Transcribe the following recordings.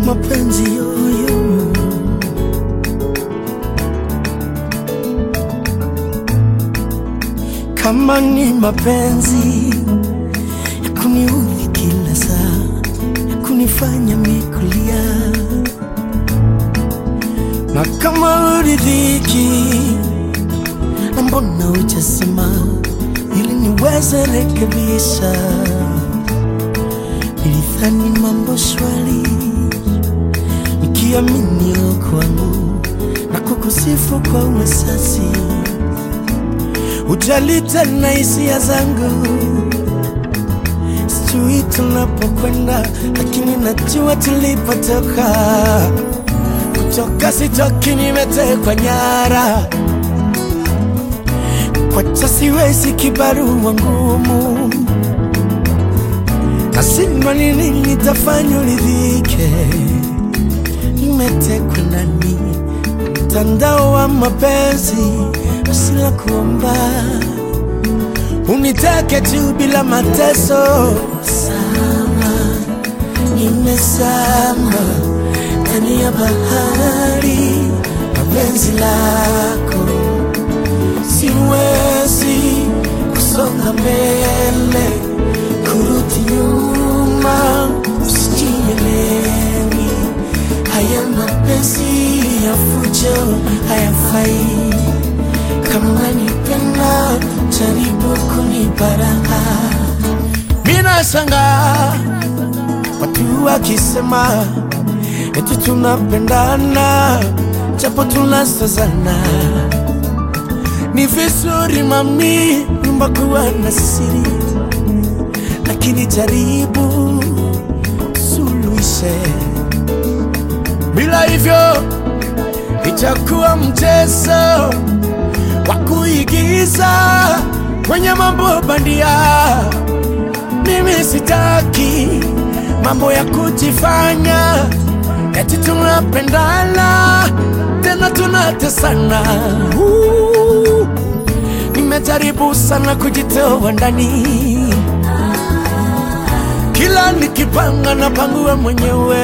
mapenzi yoyo kama ni mapenzi ya kuniudhi kila saa ya kunifanya mikulia na kama uridhiki na mbona hujasema ili niweze rekebisha nilidhani mambo shwari nikiamini kwangu na kukusifu kwa uwesasi ujali tena hisia zangu sijui tunapokwenda lakini najua tulipotoka kutoka sitoki nimetekwa nyara kwacha siwezi kibarua ngumu nasima nini nitafanya uridhike nimetekwa ndani mtandao wa mapenzi asila kuomba unitake tu bila mateso sama nimesama ndani ya bahari mapenzi lako siwezi kusonga mbele kurudi nyuma usijielewi haya mapenzi ya fujo hayafai kama nipenda jaribu kuniparaha mina shanga watu wakisema eti tunapendana japo tunasazana ni vizuri mami nyumba kuwa na siri lakini jaribu suluhishe bila hivyo itakuwa mchezo wa kuigiza kwenye mambo bandia. Mimi sitaki mambo ya kujifanya eti tunapendana tena tunatesana. Uh, Nimejaribu sana kujitoa ndani, kila nikipanga na pangua mwenyewe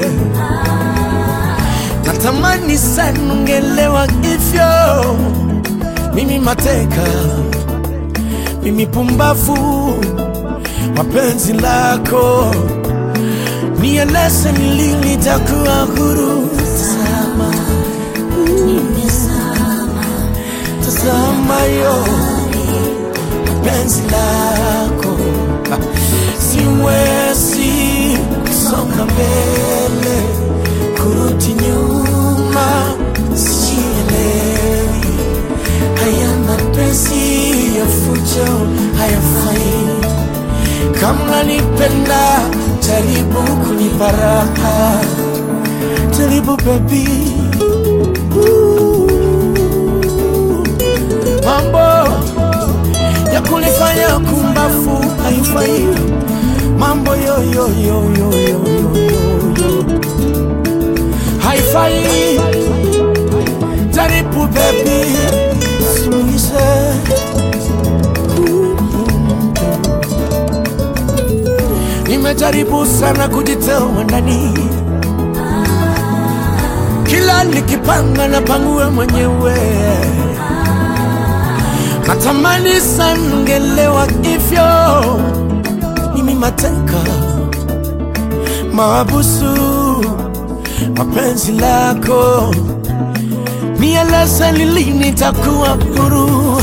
natamani sana ungelewa hivyo. Mimi mateka, mimi pumbavu, mapenzi lako nieleze ni lini nitakuwa huru. Tazama, tazama yo penzi lako, siwezi kusonga mbele kurudi nyuma, sielewi haya mapenzi ya fujo hayafai. Kama nipenda, jaribu kunipa raha, jaribu baby. Ooh. Mambo ya kunifanya kumbafu haifai, mambo yo yo yo yo yo yo yo yo haifai. Jaribu baby, suluhishe. Nimejaribu sana kujitoa ndani, kila nikipanga na pangue mwenyewe. Natamani sana ungelewa hivyo, mimi mateka maabusu mapenzi lako, nieleze ni lini nitakuwa huru.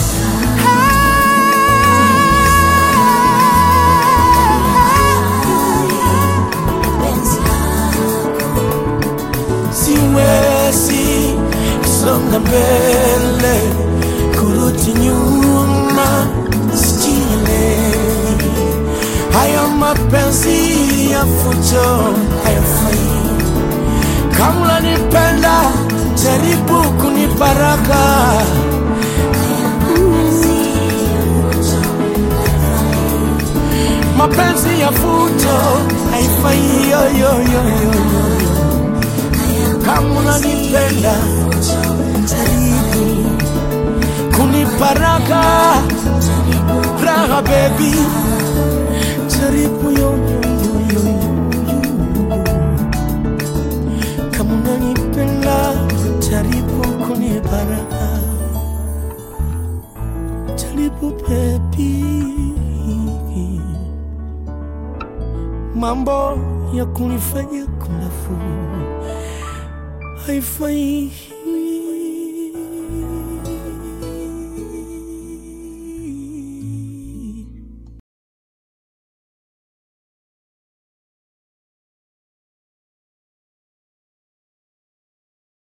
Siwezi kusonga mbele, kurudi nyuma, sijielewi. Haya mapenzi ya fujo hayafai. Kama unanipenda jaribu kunibaraka. Mapenzi ya fujo haifai yo, yo, yo, yo, yo. Kama unanipenda jaribu kunibaraka raha baby, jaribu yo, yo, yo, yo, yo. mambo ya kunifanya kumbafu haifai.